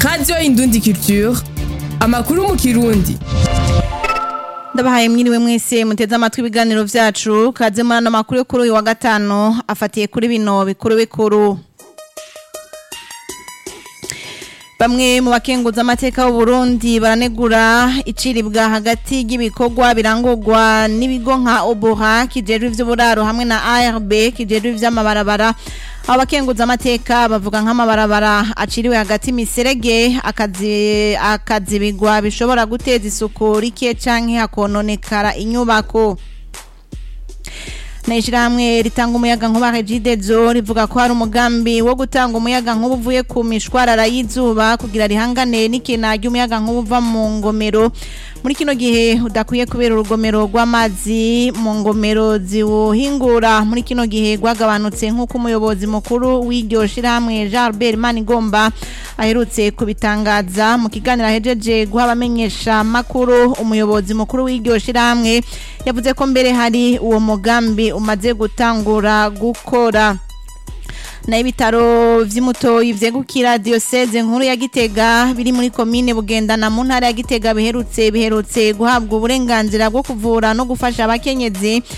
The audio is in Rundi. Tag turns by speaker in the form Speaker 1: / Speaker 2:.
Speaker 1: radiyo indundi culture amakuru mu kirundi
Speaker 2: ndabahaye mwiriwe mwese muteze amatwi ibiganiro vyacu kaze muri ano makuru yo kuri uyu wa gatanu afatiye kuri bino bikuru bikuru Bamwe mu bakenguza amateka y'u Burundi baranegura iciribwa hagati y'ibikorwa birangurwa n'ibigo nka Oboha kijejwe ivy'uburaro hamwe na ARB kijejwe ivy'amabarabara abo bakenguza amateka bavuga nk'amabarabara aciriwe hagati miserege akazi akazibigwa bishobora guteza isuku rike canke hakononekara inyubako na ishirahamwe ritanga umuyaga nkuba Regidezo rivuga ko hari umugambi wo gutanga umuyaga nkuba uvuye ku mishwarara y'izuba kugira rihangane n'ikena ry'umuyaga nkuba uva mu ngomero muri kino gihe udakwiye kubera urugomero rw'amazi mu ngomero ziwuhingura muri kino gihe rwagabanutse nk'uko umuyobozi mukuru w'iryo shirahamwe Jean Albert Manigomba aherutse kubitangaza mu kiganiro ahejeje guha abamenyesha makuru umuyobozi mukuru w'iryo shirahamwe yavuze ko mbere hari uwo mugambi umaze gutangura gukora na ibitaro vy'imutoyi vyegukira diocese nkuru ya Gitega biri muri komine Bugendana mu ntara ya Gitega biherutse biherutse guhabwa uburenganzira bwo kuvura no gufasha abakenyezi